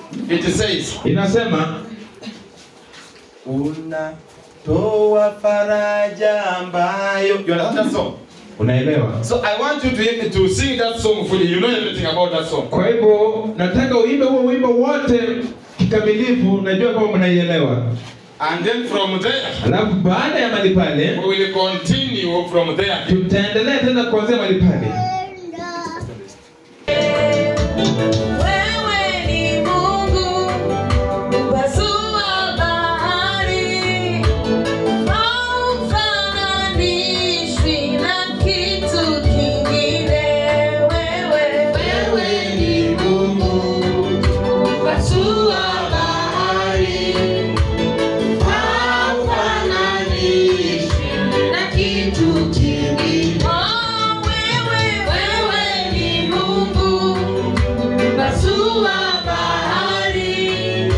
It says, inasema unatoa faraja ambayo. You understand that song? unaelewa So I want you to, to sing that song fully. You know everything about that song. kwa hivyo nataka uimbe huo wimbo wote kikamilifu najua kama mnaielewa And then from there, alafu baada ya mali pale we will continue from there. tutaendelea tena kuanzia mali pale Wewe ni Mungu mpasua bahari, haufananishwi na kitu kingine. Wewe wewe ni Mungu mpasua bahari, haufananishwi na kitu kingine. Oh, wewe wewe ni Mungu Pasua bahari,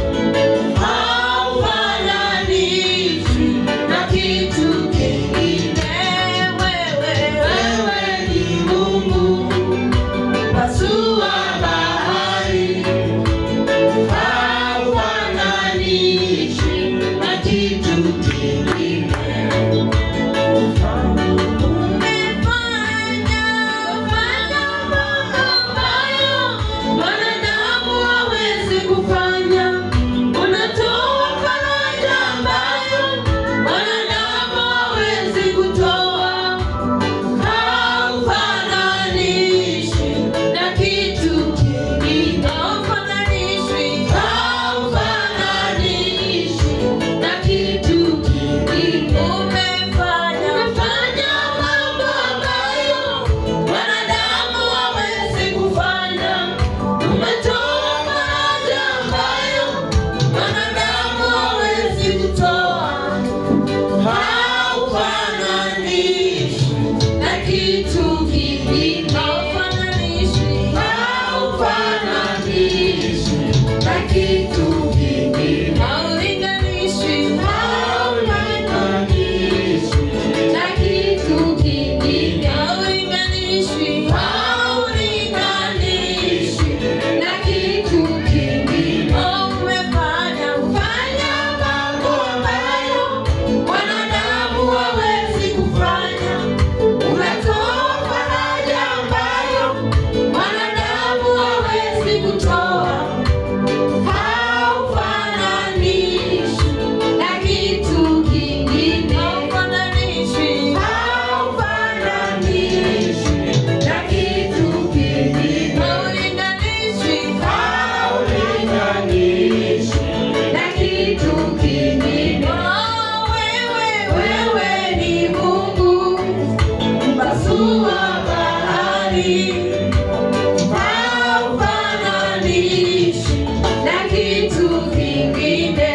haufananishwi na kitu kingine. Wewe, wewe ni Mungu. Pasua bahari, haufananishwi na kitu kingine. Umefanya fanya mambo ambayo wanadamu hawezi kufanya. Unatoa faraja ambayo wanadamu hawezi kutoa. Haufananishwi na kitu kingine. Haufananishwi, haufananishwi na kitu kingine. Umefanya fanya mambo ambayo wanadamu hawezi kufanya. Umetoa faraja ambayo wanadamu hawezi kutoa. Haufananishwi na kitu kingine. Haufananishwi, haufananishwi na kitu kingine. Haulinganishwi, haulinganishwi na kitu kingine. Haulinganishwi, haulinganishwi na kitu kingine. Umefanya ufanya mambo ambayo wanadamu hawezi kufanya. Unatoa faraja ambayo wanadamu hawezi kutoa. Haufananishwi na kitu kingine. Haufananishwi, haufananishwi na kitu kingine. Haulinganishwi, haulinganishwi na kitu kingine. Oh, wewe, wewe ni Mungu mpasua bahari, haufananishwi na kitu kingine.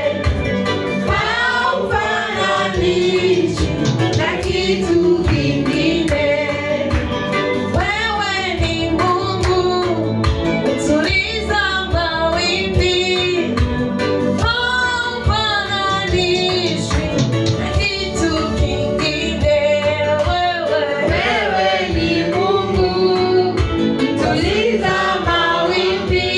Haufananishwi na kitu kingine. Wewe ni Mungu utuliza mawimbi, haufananishwi na kitu kingine. Wewe, wewe ni Mungu utuliza mawimbi,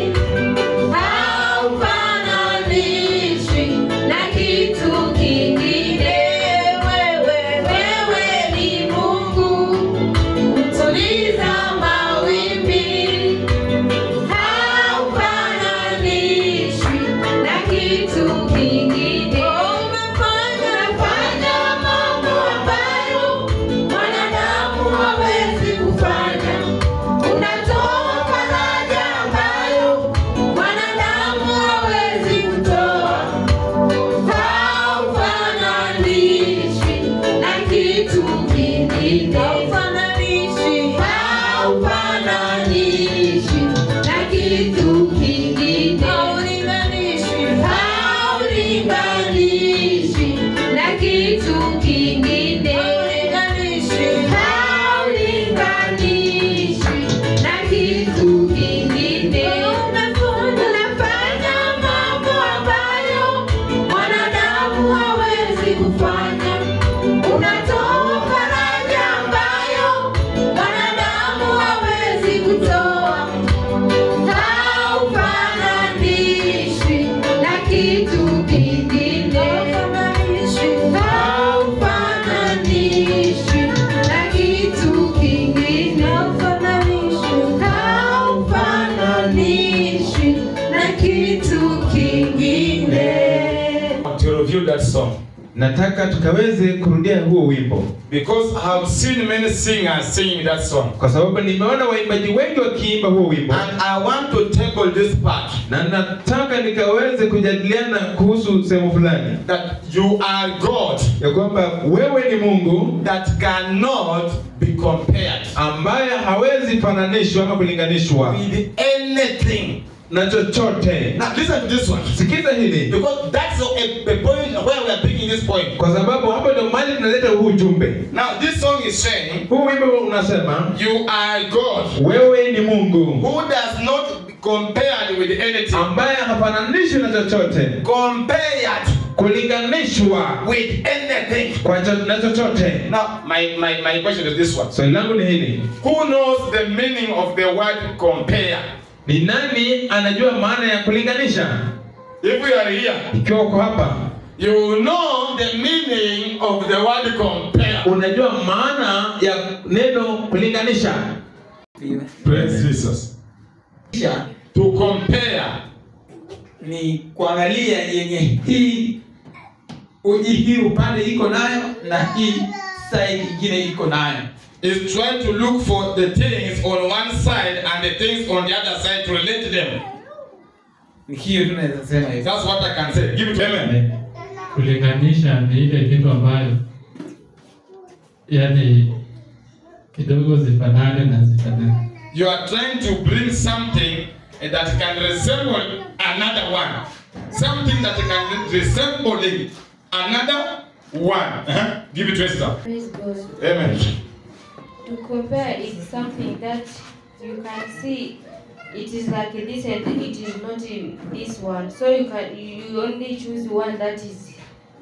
haufananishwi na kitu kingine. Wewe, wewe ni Mungu utuliza mawimbi, haufananishwi na kitu kingine. Umefanya fanya mambo ambayo wanadamu hawezi kufanya. Unatoa faraja ambayo wanadamu hawezi kutoa. Haufananishwi na kitu kingine. Haufananishwi, haufananishwi na kitu kingine. Haulinganishwi, haulinganishwi na kitu kingine. Haulinganishwi, haulinganishwi na kitu kingine. Unafanya mambo ambayo wanadamu hawezi kufanya. Unatoa faraja ambayo wanadamu hawezi kutoa. Haufananishwi that song. nataka tukaweze kurudia huo wimbo Because I have seen many singers singing that song. kwa sababu nimeona waimbaji wengi wakiimba huo wimbo And I want to tackle this part na nataka nikaweze kujadiliana kuhusu sehemu fulani that you are God ya kwamba wewe ni mungu that cannot be compared ambaye hawezi fananishwa ama kulinganishwa with anything. na chochote Now listen to this one. sikiza hili Because that's a, a point where we are picking this point. kwa sababu hapo ndio mali tunaleta huu ujumbe Now this song is saying, huu wimbo unasema You are God wewe ni mungu who does not be compared with anything. ambaye hafananishwi na chochote Compared kulinganishwa with anything. kwa cho, na chochote Now my, my, my question is this one. swali langu ni hili Who knows the meaning of the word compare? ni nani anajua maana ya kulinganisha If we are here, ikiwa uko hapa you know the meaning of the word compare. unajua maana ya neno kulinganisha Praise Jesus. Kisha To compare ni kuangalia yenye hii uji hii upande iko nayo na hii side ingine iko nayo. is trying to look for the things on one side and the things on the other side to relate them. Ni hiyo tu naweza sema hivyo. That's what I can say. Give it to Amen. kulinganisha ni ile kitu ambayo yani kidogo zifanane na zifanane You are trying to bring something that can resemble another one. Something that can resemble another one. Uh-huh. Give it to Esther. Praise God. Amen. To compare is something that you can see it is like this and it is not in this one. So you can you only choose one that is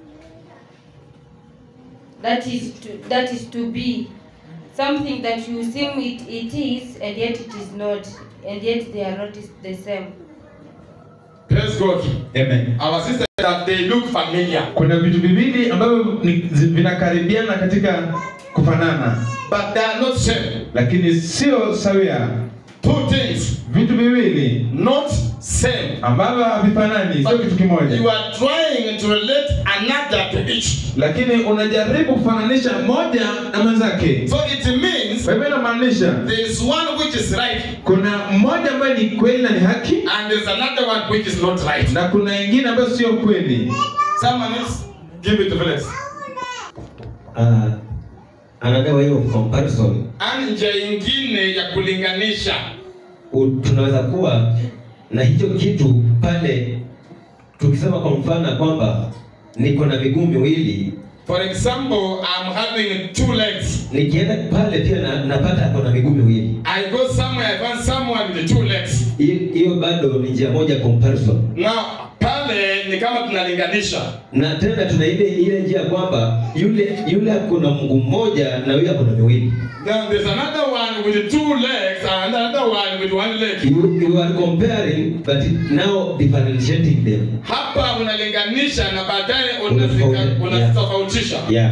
that is to that is to be something that you think it, it is and yet it is not and yet they are not the same. Praise God. Amen. Our sister that they look familiar, kuna vitu viwili ambavyo ni- zi- vinakaribiana katika kufanana but they are not same. lakini sio sawia Two things, vitu viwili not same. ambavyo havifanani sio kitu You kimoja are trying to relate another to each. lakini unajaribu kufananisha moja na mwenzake So it means kwa hivyo inamaanisha there is one which is right kuna mmoja ambaye ni kweli na ni haki and there's another one which is not right. na kuna ingine ambayo sio kweli Someone else, give it to Felix. uh, anagawa hiyo comparison Ani njia ingine ya kulinganisha u- tunaweza kuwa na hicho kitu pale tukisema kwa mfano kwamba niko na miguu miwili For example, I'm having two legs. nikienda pale pia na, napata ako na miguu miwili I go somewhere, I find someone with two legs. hiyo hiyo bado ni njia moja ya comparison Now, pale ni kama tunalinganisha. na tena tuna ile ile njia kwamba yule yule ako na mguu mmoja na yule ako na miwili Then there's another one with two legs and another one with one leg. you, you are comparing but now differentiating them Hapa unalinganisha na baadaye Unatofauti- unazika- unazitofautisha. yeah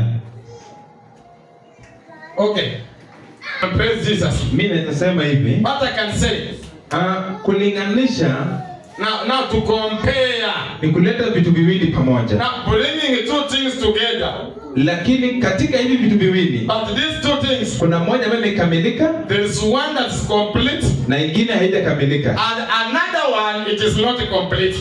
Okay. Praise Jesus. mi naweza sema hivi What I can say uh, kulinganisha now, now to compare, ni kuleta vitu viwili pamoja now bringing two things together. lakini katika hivi vitu viwili But these two things, kuna moja ambayo imekamilika there's one that's complete na ingine haijakamilika and another one it is not complete.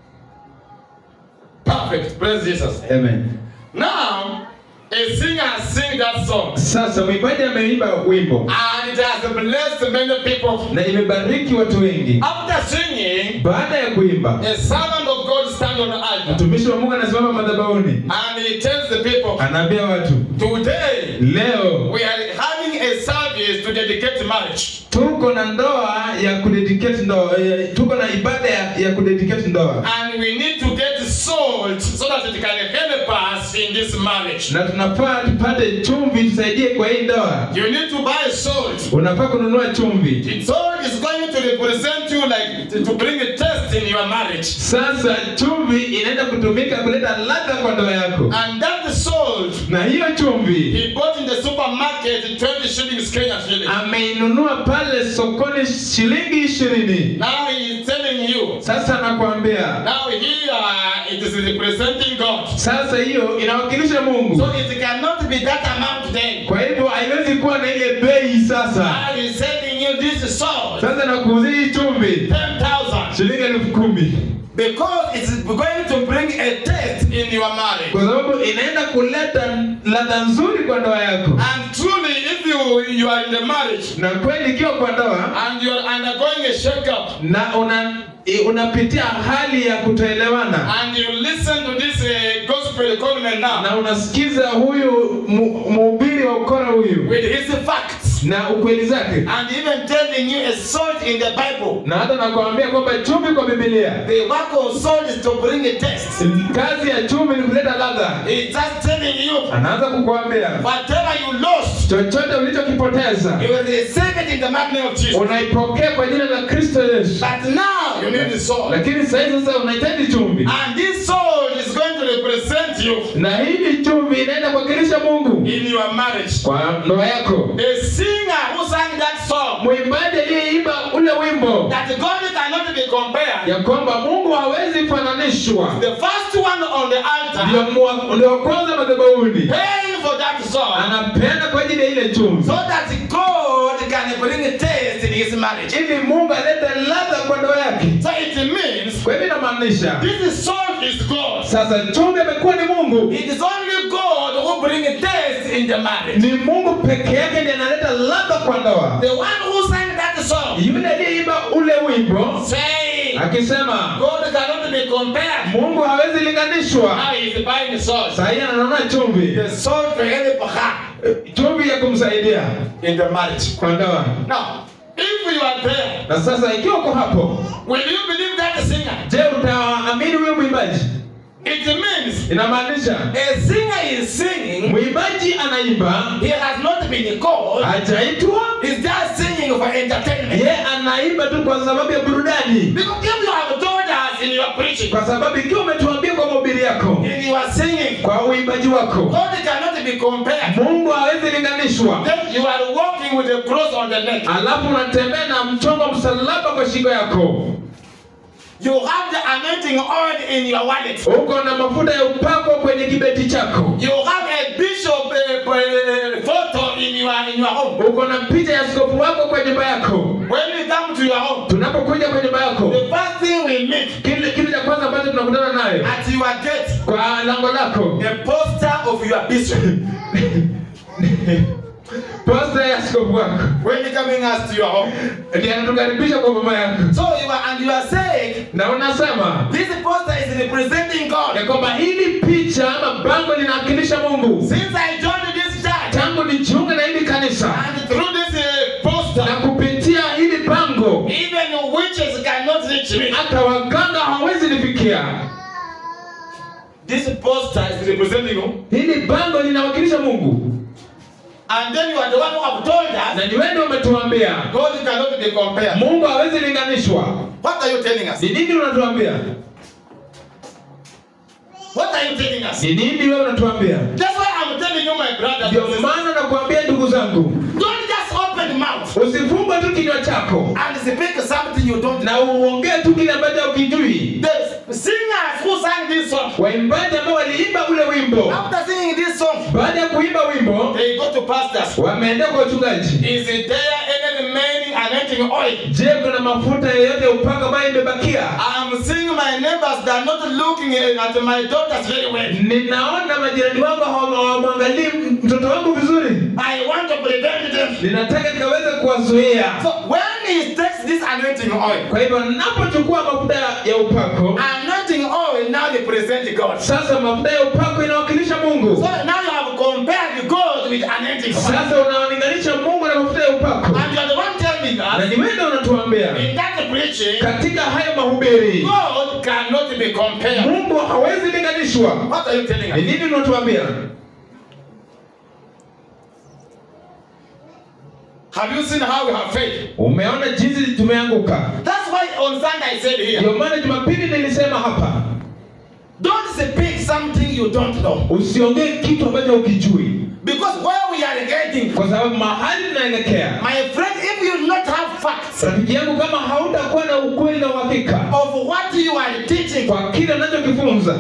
Perfect. Praise Jesus. Amen. Now, a singer sing that song sasa mwimbaji ameimba wimbo and it has blessed many people. na imebariki watu wengi After singing, baada ya kuimba a servant of God stand on the altar mtumishi wa mungu anasimama madhabahuni and he tells the people, anaambia watu Today leo we are having a service to dedicate marriage. tuko na ndoa ya kudedicate ndoa eh, tuko na ibada ya, ya kudedicate ndoa And we need to get salt so that it can help us in this marriage. na tunafaa tupate chumvi tusaidie kwa hii ndoa You need to buy salt. unafaa kununua chumvi Salt is going to represent you like to, to bring a taste in your marriage. sasa chumvi inaenda kutumika kuleta ladha kwa ndoa yako And that salt na hiyo chumvi he bought in the supermarket 20 shillings Kenyan shillings. ameinunua pale sokoni shilingi ishirini Now he is telling you. sasa nakwambia Now here it is representing God. Sasa hiyo inawakilisha Mungu. So it cannot be that amount then. Kwa hivyo haiwezi kuwa na ile bei sasa. I is sending you this sword, Sasa nakuuzia hii chumvi 10,000, shilingi elfu kumi because it is going to bring a taste in your marriage. kwa sababu inaenda kuleta ladha nzuri kwa ndoa yako. And truly, if you you are in the marriage Na kweli ikiwa kwa ndoa and you are undergoing a shake-up na una i- unapitia hali ya kutoelewana and you listen to this uh, gospel comment now na unasikiza huyu mu- mhubiri wa ukora huyu with his facts na ukweli zake and even telling you a salt in the Bible. na hata nakwambia kwamba chumvi kwa Biblia, The work of salt is to bring a taste. kazi ya chumvi ni kuleta ladha. He's just telling you Anaanza kukuambia whatever you lost, chochote ulichokipoteza you will receive it in the mighty name of Jesus. unaipokea kwa jina la Kristo Yesu, But now you need the salt. lakini sasa sasa unahitaji chumvi, And this salt is going to represent you na hili chumvi inaenda kuwakilisha Mungu in your marriage. kwa ndoa yako. The singer who sang that song, Mwimbaji aliyeimba ule wimbo that God cannot be compared, ya kwamba Mungu hawezi fananishwa, the first one on the altar, ndio mwa- ndio wa kwanza madhabahuni, paying for that song, anapeana kwa ajili ya ile chumvi, so that God can bring a taste in his marriage. ili Mungu alete ladha kwa ndoa yake. So it means Kwa hivyo inamaanisha this salt is God. sasa chumvi amekuwa ni Mungu, It is only God who brings a taste in the marriage. ni Mungu peke yake ndiye analeta ladha kwa ndoa. The one who sang that song, Yule aliyeimba ule wimbo saying, akisema God cannot be compared. Mungu hawezi linganishwa, Now he is buying the salt. sahii ananunua chumvi, The salt to help her chumvi ya kumsaidia in the marriage. kwa ndoa. Now, if you are there, Na sasa ikiwa uko hapo, will you believe that singer? je, utaamini huyo mwimbaji? It means Inamaanisha a singer is singing, mwimbaji anaimba, he has not been called, hajaitwa, he's just singing for entertainment. ye anaimba tu kwa sababu ya burudani, Because if you have told us in your preaching, kwa sababu ikiwa umetuambia kwa mahubiri yako, in your singing, kwa uimbaji wako, God cannot be compared. Mungu hawezi linganishwa, Then you are walking with a cross on the neck. alafu unatembea na mchongo msalaba kwa shingo yako, You have the anointing oil in your wallet. uko na mafuta ya upako kwenye kibeti chako, You have a bishop uh, uh, photo in your in your home. uko na picha ya askofu wako kwa nyumba yako. When we come to your home, Tunapokuja kwa nyumba yako, the first thing we meet kile kitu cha kwanza ambacho tunakutana nayo at your gate, kwa lango lako, a poster of your bishop. posta ya askofu wako when you coming us to your home. ndiye anatukaribisha kwa mama yako, So you are and you are saying na unasema this poster is representing God. ya kwamba hili picha ama bango linawakilisha Mungu. Since I joined this church Tangu nijiunge na hili kanisa and through this uh, poster, na kupitia hili bango, even witches cannot reach me. hata waganga hawawezi nifikia. This poster is representing you. Hili bango linawakilisha Mungu, And then you are the one who have told us na ni wewe ndio umetuambia God cannot be compared. Mungu hawezi linganishwa. What are you telling us? Ni nini unatuambia? What are you telling us? Ni nini wewe unatuambia? That's why I'm telling you, my brothers. Ndio and sisters, maana nakuambia ndugu zangu, Don't just open mouth usifumbe tu kinywa chako and speak something you don't know. na uongee tu kile ambacho ukijui. The singers who sang this song, Waimbaji ambao waliimba ule wimbo, after singing this song, baada ya kuimba wimbo, they go to pastors. wameenda kwa wachungaji. Is there any remaining anointing oil? Je, kuna mafuta yoyote ya upako ambayo imebakia? I'm seeing my neighbors that are not looking at my daughters very well. Ninaona majirani wangu hawa- hawamwangalii mtoto wangu vizuri, I want to prevent them. ninataka nikaweze kuwazuia. So when he takes this anointing oil, Kwa hivyo napochukua mafuta ya upako, anointing oil now represents God. So sasa mafuta ya upako inawakilisha Mungu. now you have compared God with anointing oil. Sasa unawalinganisha Mungu na mafuta ya upako, And you are the one telling na us ni wewe ndio unatuambia in that preaching, katika hayo mahubiri God cannot be compared. Mungu hawezi linganishwa. What are you telling Ni us? nini unatuambia? Have you seen how we have faith? Umeona jinsi tumeanguka. That's why on Sunday I said here, Ndio maana Jumapili nilisema hapa, don't speak something you don't know. usiongee kitu ambacho ukijui, Because where we are getting, kwa sababu mahali tunaelekea, my friend, if you not have facts rafiki yangu, kama hautakuwa na ukweli na uhakika of what you are teaching, kwa kile wakifunza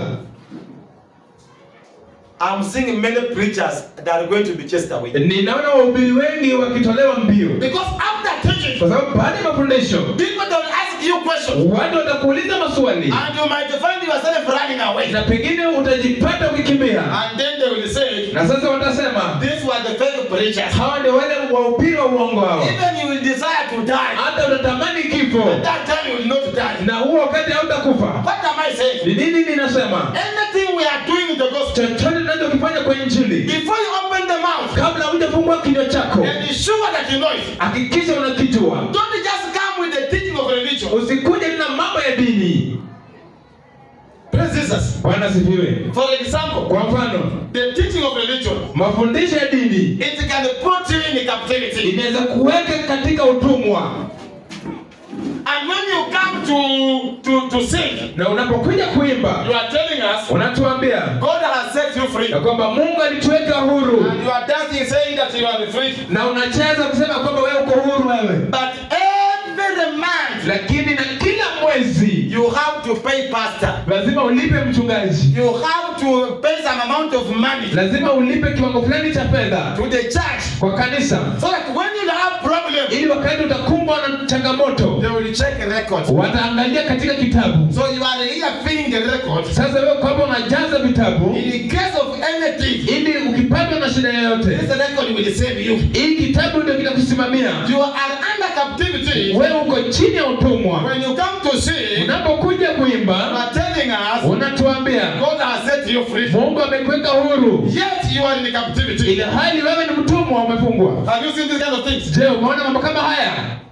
I'm seeing many preachers that are going to be chased away. ninaona wahubiri wengi wakitolewa mbio Because after teaching, kwa sababu baada ya mafundisho people they will ask you questions. watu watakuuliza maswali And you might find yourself running away. na pengine utajipata ukikimbia And then they will say, na sasa watasema These were the fake preachers. hawa ndio wale wahubiri wa uongo hawa Even you will desire to die. hata utatamani kifo At that time you will not die. na huo wakati hautakufa What am I saying? ni nini ninasema Anything we are doing in the gospel, chochote tunachokifanya kwa injili before you open the mouth kabla hujafungua kinywa chako and be sure that you know it, hakikisha unakijua don't just come with the teaching of religion. usikuje na mambo ya dini Praise Jesus. bwana sifiwe For example, kwa mfano the teaching of religion, mafundisho ya dini it can put you in captivity. inaweza kuweka katika utumwa And when you come to, to, to sing, na unapokuja kuimba you are telling us unatuambia God has set you free. ya kwamba mungu alituweka huru And you are dancing saying that you are free. na unacheza kusema kwamba wewe uko huru wewe But every month, lakini na kila mwezi you have to pay pastor. lazima ulipe mchungaji You have to pay some amount of money lazima ulipe kiwango fulani cha fedha to the church. kwa kanisa So that when you have problem, ili wakati utakumbwa na changamoto they will check the records. wataangalia katika kitabu So you are here filling the record. sasa wewe kwamba unajaza vitabu In case of anything, ili ukipatwa na shida yoyote this record will save you. hii kitabu ndio kitakusimamia You are under captivity. wewe uko chini ya utumwa When you come to sing, unapokuja you kuimba are telling us unatuambia God has set you free. mungu amekuweka huru Yet you are in captivity. ili hali wewe ni mtumwa umefungwa Have you seen these kind of things? je umeona mambo kama haya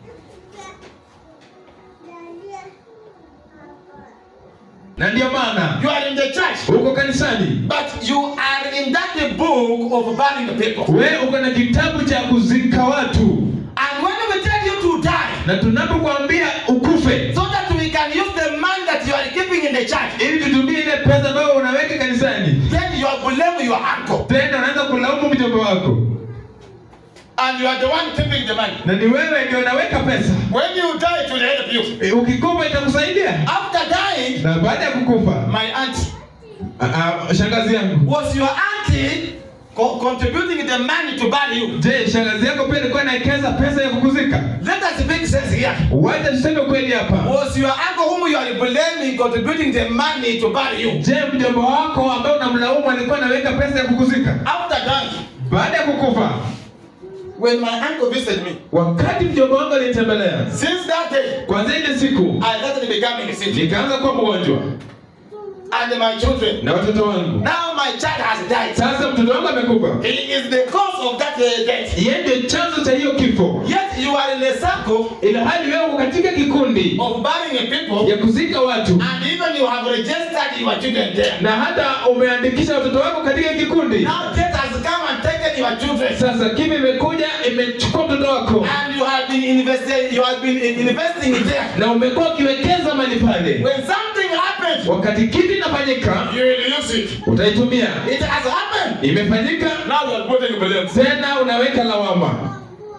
na ndio maana You are in the church, uko kanisani but you are in that book of burning people. wewe uko na kitabu cha kuzika watu And when we tell you to die, na tunapokuambia ukufe so that we can use the money that you are keeping in the church, ili tutumie ile pesa ambayo unaweka kanisani then you are blame your uncle. tena unaanza kulaumu mjomba wako And you are the one keeping the money. na ni wewe ndio unaweka pesa When you die, it will help you. e, ukikufa itakusaidia After dying, na baada ya kukufa my aunt a- a- shangazi yangu was your auntie co- contributing the money to bury you. je shangazi yako pia ilikuwa inaekeza pesa ya kukuzika Let us make sense here. wacha tuseme kweli hapa Was your uncle whom you are blaming contributing the money to bury you? je mjomba wako ambaye unamlaumu alikuwa anaweka pesa ya kukuzika After dying, baada ya kukufa when my uncle visited me, wakati mjomba wangu alinitembelea since that day, kwanzia ile siku I started becoming sick. nikaanza kuwa mgonjwa And my children, na watoto wangu now my child has died. sasa mtoto wangu amekufa He is the cause of that uh, death. yeye ndio chanzo cha hiyo kifo Yet you are in a circle ila hali wewe uko katika kikundi of burying people, ya kuzika watu and even you have registered your children there. na hata umeandikisha watoto wako katika kikundi Now death has come and taken your children. sasa kivi imekuja imechukua mtoto wako And you have been investing, you have been in- investing it there. na umekuwa ukiwekeza mali pale When something happens, wakati kitu inafanyika you will use it. utaitumia It has happened. imefanyika Now you are putting blame. tena unaweka lawama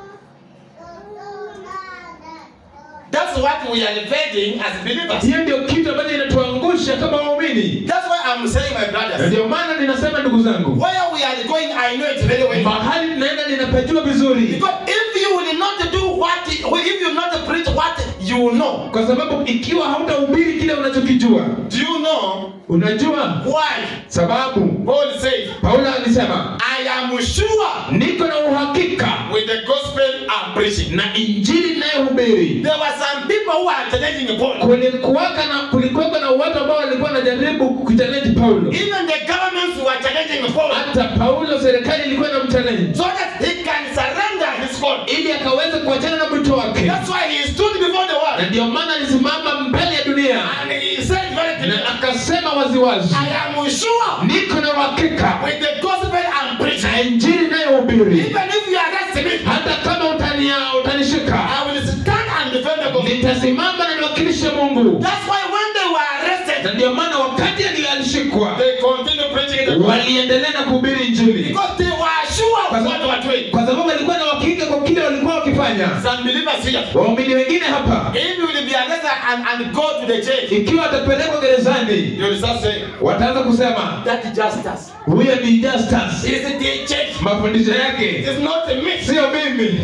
That's what we are evading as believers. hiyo ndio kitu ambacho inatuangusha kama waumini That's why I'm saying, my na brothers, ndio maana ninasema ndugu zangu where we are going, I know it very well. mahali ninaenda ninapajua vizuri Because if you will not do what, if you not preach what you know, kwa sababu ikiwa hautahubiri kile unachokijua do you know unajua why? sababu Paul said, paulo alisema I am sure niko na uhakika with the gospel I'm preaching. na injili inayohubiri There were some people who are challenging Paul. kulikuwaka na kulikuwako na watu ambao walikuwa wanajaribu kuchallenge paulo Even the governments were challenging Paul hata paulo serikali ilikuwa na mchallenge so that he can surrender his call. ili akaweze kuachana na mwito wake That's why he stood before the na world ndio maana alisimama mbele ya dunia and he said very na clearly, akasema waziwazi I am sure niko na uhakika with the gospel I'm preaching. na injili inayohubiri Even if you arrest me, hata kama utania utanishika I will stand and defend the gospel. nitasimama na niwakilishe mungu That's why when they were arrested, na ndio maana wakati ali- alishikwa they continued preaching the gospel waliendelea na kuhubiri injili because they were sure of what they were doing. kwa sababu walikuwa na uhakika kwa kile walikuwa unachokifanya Some believers here, waumini wengine hapa if you will be arrested and, and go to the jail, ikiwa watapelekwa gerezani you will start saying, wataanza kusema that justice huyo ni Justus is the church. mafundisho yake It's not a myth. sio mimi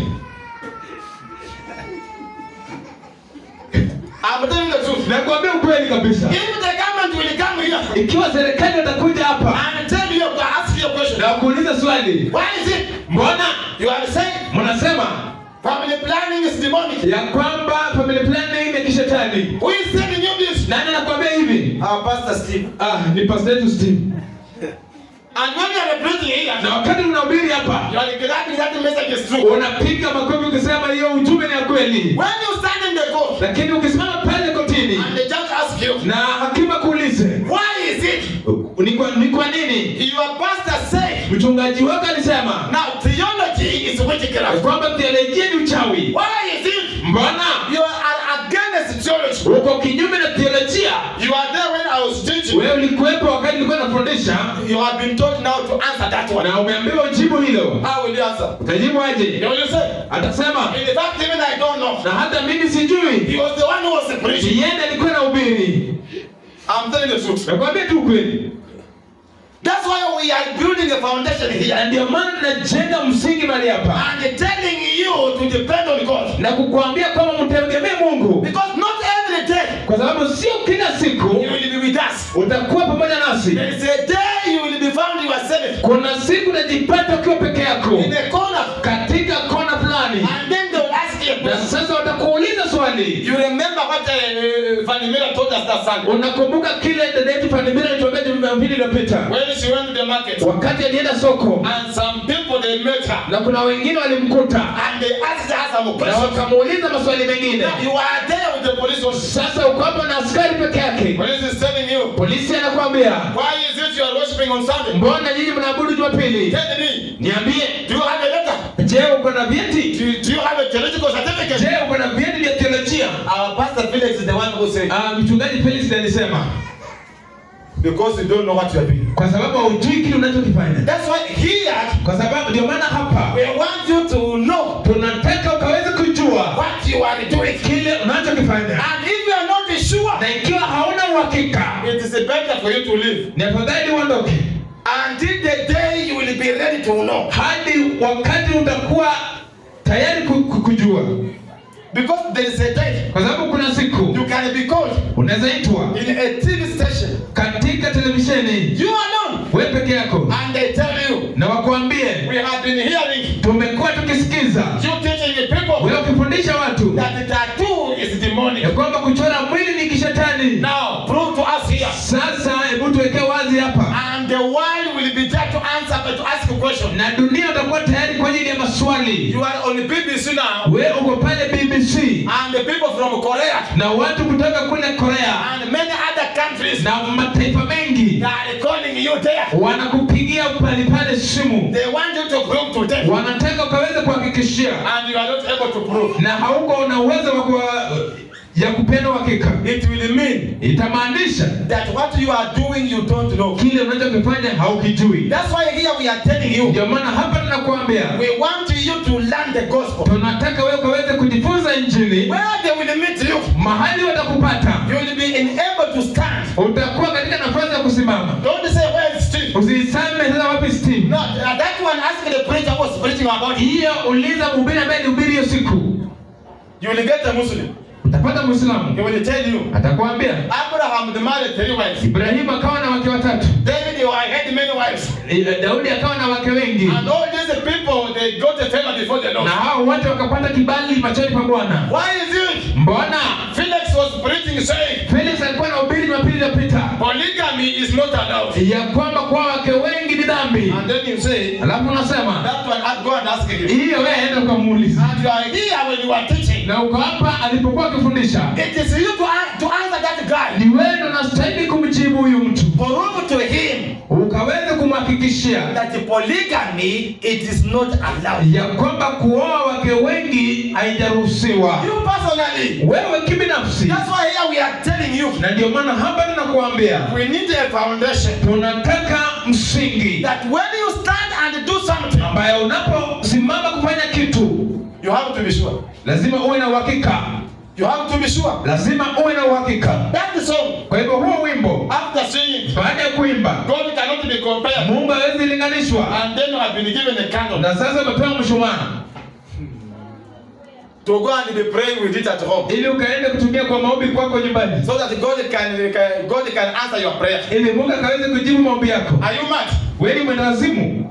I'm telling you the truth. nakwambia ukweli kabisa If the government will come here ikiwa serikali watakuja hapa and tell you, ask you a question, na kuuliza swali why is it? mbona You are saying mnasema family planning is demonic. ya kwamba family planning ni kishetani Who is telling you this? nani anakuambia hivi Our pastor Steve. ah ni pastor yetu Steve And when you are preaching here, na wakati unahubiri hapa you are declaring that the message is true. unapiga makofi ukisema hiyo ujumbe ni ya kweli When you stand in the court lakini ukisimama pale kotini and the judge asks you, na hakimu akuulize why is it ni kwa, ni kwa nini your pastor said, mchungaji wako alisema now theology is ya witchcraft? kwamba theolojia ni uchawi Why is it mbona you are against theology? uko kinyume na theolojia You are there when I was teaching. wewe ulikuwepo wakati nilikuwa nafundisha You have been told now to answer that one. na umeambiwa ujibu hilo How will you answer? utajibu aje You will say, atasema in fact, even I don't know. na hata mimi sijui He was the one who was preaching. yeye alikuwa na ubiri I'm telling the truth. nakwambia tu ukweli That's why we are building a foundation na here ndio maana tunajenga msingi mahali hapa and telling you to depend on God. na kukuambia kwamba mtegemee mungu Because not every day kwa sababu sio kila siku you will be with us. utakuwa pamoja nasi There is a day you will be found yourself kuna siku unajipata ukiwa peke yako in a corner katika kona fulani and then they will ask you a na question. sasa watakuuliza swali You remember what uh, Fanny Miller told us that Sunday? unakumbuka kile dada yetu fanimira alituambia jumapili iliyopita When she went to the market wakati alienda soko and some people they met her na kuna wengine walimkuta and they asked her some na questions. wakamuuliza maswali mengine Now, You are there with the police officer. sasa uko hapo na askari peke yake Police is telling you, polisi anakwambia why is it you are worshiping on Sunday? mbona nyinyi mnaabudu jumapili Tell me, niambie do you have a letter? je uko na vyeti Do, do you have a theological certificate? je uko na vyeti vya teolojia Our pastor Felix is the one who said, Ah, mchungaji felix ndiye alisema because you don't know what you are doing. kwa sababu haujui kile unachokifanya That's why here kwa sababu ndio maana hapa we want you to know tunataka ukaweze kujua what you are doing. kile unachokifanya And if you are not sure, na ikiwa hauna uhakika it is better for you to leave ni afadhali uondoke until the day you will be ready to know. hadi wakati utakuwa tayari ku- ku- kujua Because there is a day kwa sababu kuna siku you can be called unaweza itwa in a TV station. katika televisheni You alone. we peke yako And they tell you, na wakuambie we have been hearing tumekuwa tukisikiza you teaching the people wewe ukifundisha watu that the tattoo is demonic. ya kwamba kuchora mwili ni kishetani Now, prove to us here. sasa hebu tuwekee wazi hapa And the world will be there to answer, but to ask a question. na dunia utakuwa tayari kwa ajili ya maswali You are on the BBC now, we uko pale bbc and the people from Korea na watu kutoka kule korea and many other countries na mataifa mengi they are calling you there. wanakupigia pale pale simu They want you to prove to them, wanataka ukaweze kuhakikishia and you are not able to prove. na hauko na uwezo wa kuwa- ya kupenda uhakika It will mean itamaanisha that what you are doing you don't know. kile unachokifanya haukijui That's why here we are telling you, ndio maana hapa tunakuambia we want you to learn the gospel. tunataka wewe ukaweze kujifunza injili Where they will meet you, mahali watakupata you will be enabled to stand. utakuwa katika nafasi ya kusimama Don't say, where is Steve? usisame sasa wapi steve No, that one ask the preacher who was preaching about it. hiyo uliza mhubiri ambaye alihubiri hiyo siku You will get a Muslim. utapata He mwislamu will tell you, atakwambia Abraham the married three wives. ibrahimu akawa na wake watatu David he had many wives. Eh, daudi akawa na wake wengi And all these people, they got a favor before the Lord. na hao wote wakapata kibali machoni pa bwana Why is it? mbona Felix was preaching saying, felix alikuwa na ubiri jumapili iliyopita polygamy is not allowed. ya kwamba kuwa wake wengi ni dhambi And then you say, alafu unasema that one, I'll go and ask him. hiyo wewe enda ukamuuliza And you are here when you are teaching. na uko hapa alipokuwa akifundisha It is you to, an- to answer that guy. ni wewe ndo unastahili kumjibu huyu mtu Prove to him ukaweze kumhakikishia that polygamy, it is not allowed. ya kwamba kuoa wake wengi haijaruhusiwa You personally. wewe kibinafsi That's why here we are telling you, na ndio maana hapa tunakuambia we need a foundation. tunataka msingi That when you stand and do something, ambayo unaposimama kufanya kitu you You have to be sure. lazima uwe na uhakika You have to be sure. lazima uwe na uhakika That song, kwa hivyo huo wimbo after singing, baada ya kuimba God cannot be compared. mungu hawezi linganishwa And then you have been given a candle na sasa umepewa mshumaa to go and be praying with it at home. ili ukaende kutumia kwa maombi kwako nyumbani So that God can, can God can answer your prayer. ili mungu akaweze kujibu maombi yako Are you mad? weni mwendawazimu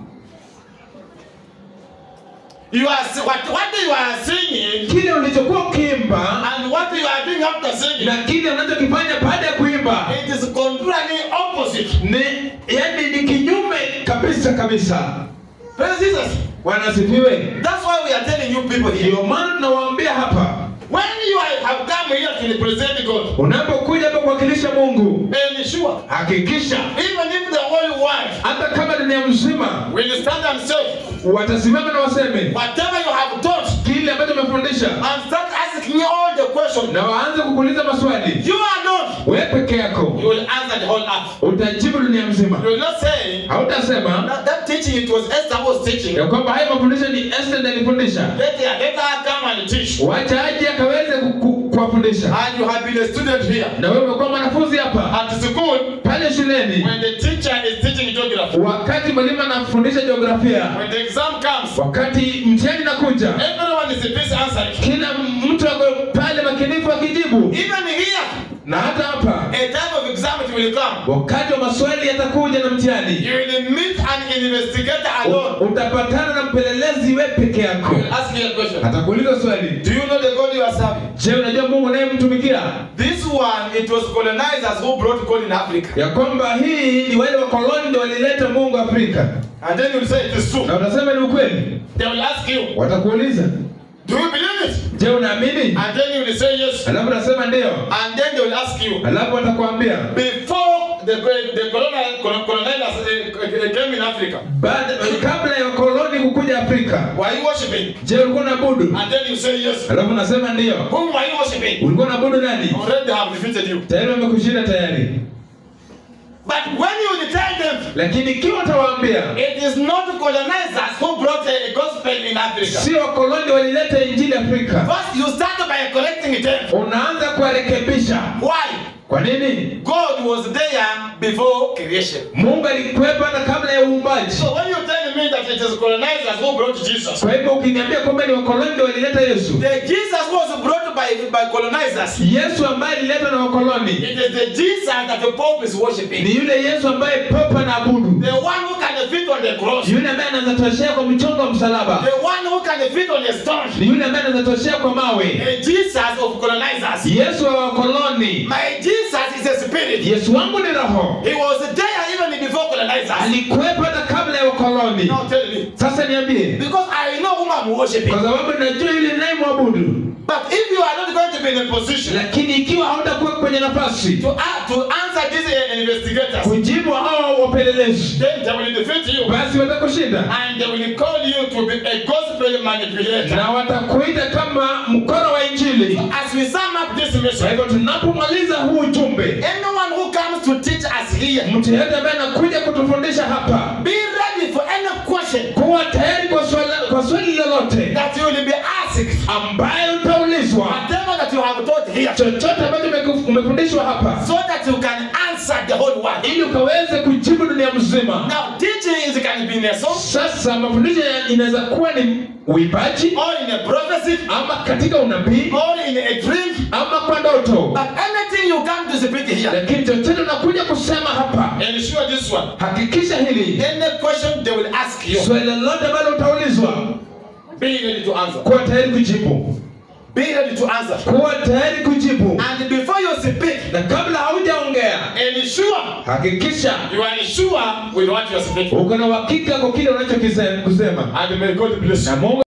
You are si- what, what you are singing kile ulichokuwa ukiimba and what you are doing after singing, na kile unachokifanya baada ya kuimba it is contrary opposite. ni yani ni kinyume kabisa kabisa Praise Jesus. wanasifiwe That's why we are telling you people here. ndio maana tunawaambia hapa When you are, have come here to represent God, unapokuja hapa kuwakilisha mungu ensure, hakikisha even if the whole world hata kama dunia mzima will stand and say, watasimama na waseme whatever you have taught, kile ambacho umefundisha and start asking all the questions, na waanze kukuuliza maswali you alone, wewe peke yako you will answer the whole earth. utajibu dunia mzima You will not say, hautasema that, that teaching, it was Esther who was teaching. ya kwamba haya mafundisho ni Esther ndiye alifundisha Let her, let her come and teach. wacha aje akaweze ku- ku- kuwafundisha And you have been a student here. na wewe umekuwa mwanafunzi hapa At school, pale shuleni when the teacher is teaching geography, wakati mwalimu anafundisha jiografia when the exam comes, wakati mtihani nakuja everyone is busy answering. kila mtu ako pale makinifu akijibu Even here, na hata hapa a time of exam it will come. wakati wa maswali yatakuja na mtihani You will meet an investigator alone. U- utapatana na mpelelezi we peke yako He will ask you a question. atakuuliza swali Do you know the God you are serving? je unajua mungu unayemtumikia This one, it was colonizers who brought God in Africa. ya kwamba hii ni wale wakoloni ndio walileta mungu afrika And then you will say it is true. na utasema ni ukweli They will ask you, watakuuliza do you believe it? je unaamini And then you will say yes. alafu unasema ndio And then they will ask you, alafu watakuambia before the, the colonial, colon- colonizers uh, came in Africa, baada kabla ya wakoloni kukuja afrika were you worshiping? je ulikuwa unaabudu And then you say yes. alafu unasema ndio Whom were you worshiping? ulikuwa unaabudu nani Already they have defeated you. tayari wamekushinda tayari But when you will tell them, lakini ikiwa utawaambia it is not colonizers who brought a gospel in Africa. sio wakoloni walileta injili afrika First, you start by correcting them. unaanza kuwarekebisha Why? kwa nini God was there before creation. mungu alikuwepo hata kabla ya uumbaji So when you tell me that it is colonizers who brought Jesus, kwa hivyo ukiniambia kwamba ni wakoloni ndio walileta yesu the Jesus was brought by, by colonizers. yesu ambaye aliletwa na wakoloni It is the Jesus that the Pope is ni worshiping. yule yesu ambaye papa na abudu The one who can fit on the cross. yule ambaye anaweza toshea kwa mchongo wa msalaba The one who can fit on a stone. ni yule ambaye anaweza toshea kwa mawe The Jesus of colonizers. yesu wa wakoloni My Jesus is a spirit. yesu wangu ni roho He was there even before colonizers. alikuwepo hata kabla ya wakoloni Now tell me. sasa niambie Because I know whom I'm worshiping. kwa sababu najua yule nayemwabudu But if you are not going to be in a position lakini ikiwa hautakuwa kwenye nafasi to, uh, to answer these uh, investigators, kujibu hao wapelelezi then they will defeat you basi watakushinda and they will call you to be a gospel manipulator. na watakuita kama mkoro wa injili As we sum up this kwa mission, hivyo tunapomaliza huu ujumbe anyone who comes to teach us here, mtu yeyote ambaye anakuja kutufundisha hapa be ready for any question kuwa tayari kwa swali, kwa swali lolote that you will be asked. ambayo utaulizwa Whatever that you have taught here, chochote ambacho umeku- umefundishwa hapa so that you can answer the whole world. ili ukaweze kujibu dunia mzima Now, teaching is can be in a song sasa mafundisho ya- inaweza kuwa ni uibaji or in a prophecy ama katika unabii or in a dream. ama kwa ndoto But anything you come to speak here, lakini chochote unakuja kusema hapa ensure this one. hakikisha hili Any question they will ask you, swali lolote ambalo utaulizwa be ready to answer. kuwa tayari kujibu Be ready to answer. kuwa tayari kujibu And before you speak, na kabla haujaongea ensure hakikisha you are sure with what you are speaking. uko na uhakika kwa kile unachokisema And may God bless you. na mungu